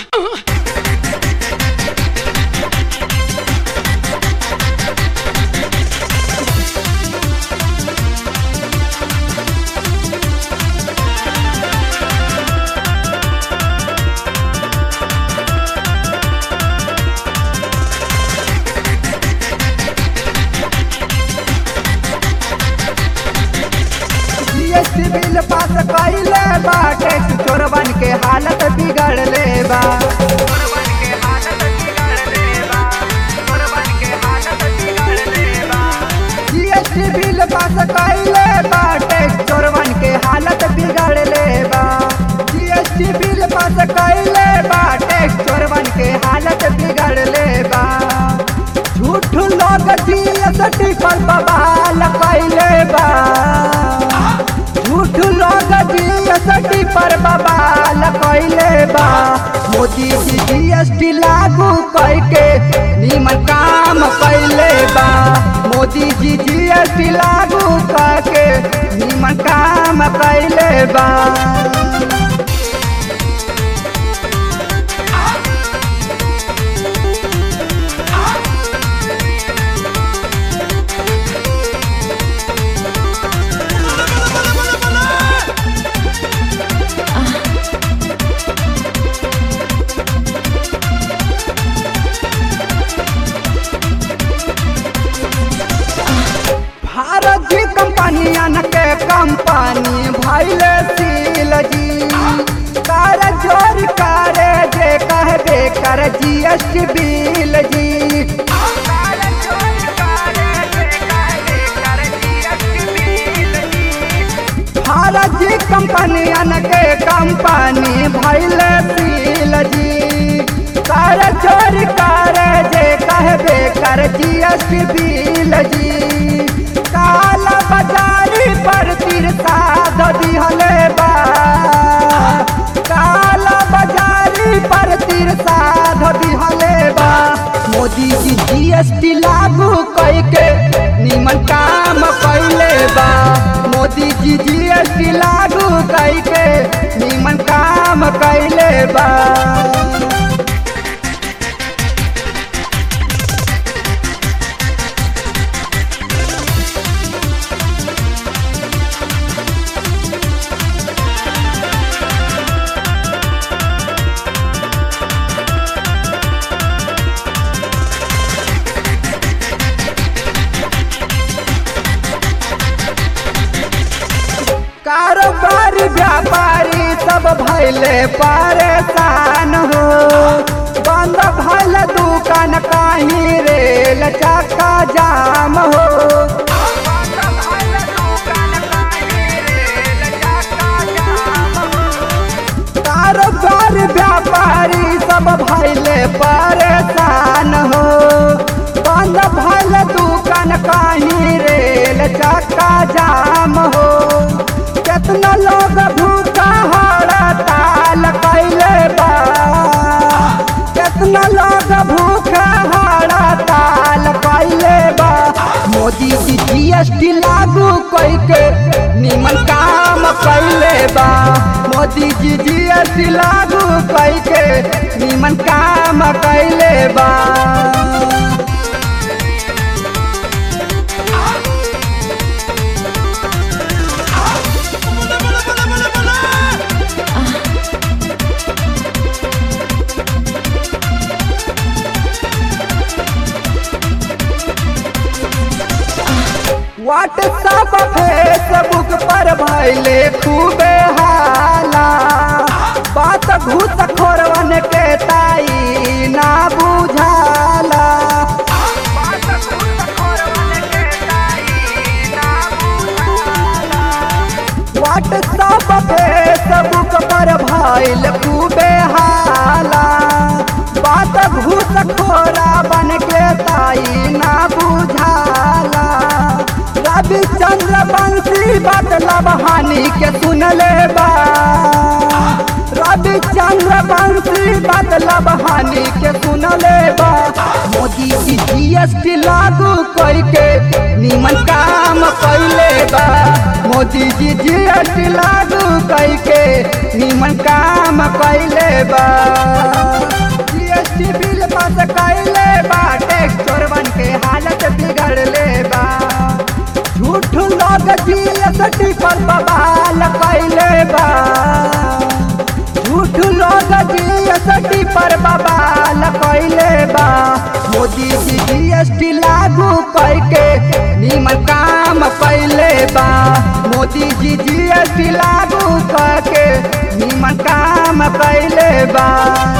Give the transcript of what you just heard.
GST bill pass कइले बाटे चोरवन के हालत बिगड़ले बा जीएसटी बिल पास कइले बाटे चोरवन के हालत बिगड़ले बा जीएसटी बिल पास कइले बाटे चोरवन के हालत बिगड़ले बा झूठ लोग जीएसटी पर बवाल कइले बा झूठ लोग जीएसटी पर बवाल कइले बा मोदी जी जीएसटी लागू करके निमन काम कइले बा मोदी जी जीएसटी लागू करके निमन काम कइले बा भारत जी कंपनियन के कंपनी भैले सील जी कर जोर करे जे कहबे कर जीएसटी बिल जी भारत जी कंपनियन के कंपनी भैले सील जी कर जोर करे जे कहबे कर जीएसटी बिल जी काला बाजारी पर तिरसा दिहले बा काला बाजारी पर तिरसा दिहले बा मोदी जी जीएसटी लागू करके निमन काम कैले बा मोदी जी जीएसटी लागू करके निमन काम कैले बा कारोबारी व्यापारी सब भैले परेशान हो बंद भल दुकान कहीं रेल चक्का जाम हो कारोबारी व्यापारी सब भैले परेशान हो बंद भल दुकान कहीं रेल चक्का जाम हो केतना लोग भूखा हड़ताल कैले बा केतना लोग भूखा हड़ताल कैले बा मोदी जी जीएसटी लागू करके निमन काम कैले बा मोदी जी जीएसटी लागू करके निमन काम कैले बा व्हाट्सअप फेसबुक पर भैले खूबे हाला बात घूस खोरवन के ताई ना बुझाला व्हाट्सअप फेसबुक पर भैल खूबे हाला बात घूस खोरा बन के ताई ना बुझाला रविचंद्र बंशी बदलब हानि के सुनले बा रविचंद्र बंशी बदलब हानि के सुनले बा मोदी जी जीएसटी लागू करके निमन काम कैले बा मोदी जी जीएसटी लागू करके निमन काम कैले बा लोग जीएसटी पर बवाल कैले बा झूठ लोग जीएसटी पर बवाल कैले बा मोदी जी जीएसटी लागू करके निमन काम कैले बा मोदी जी जीएसटी लागू करके निमन काम कैले बा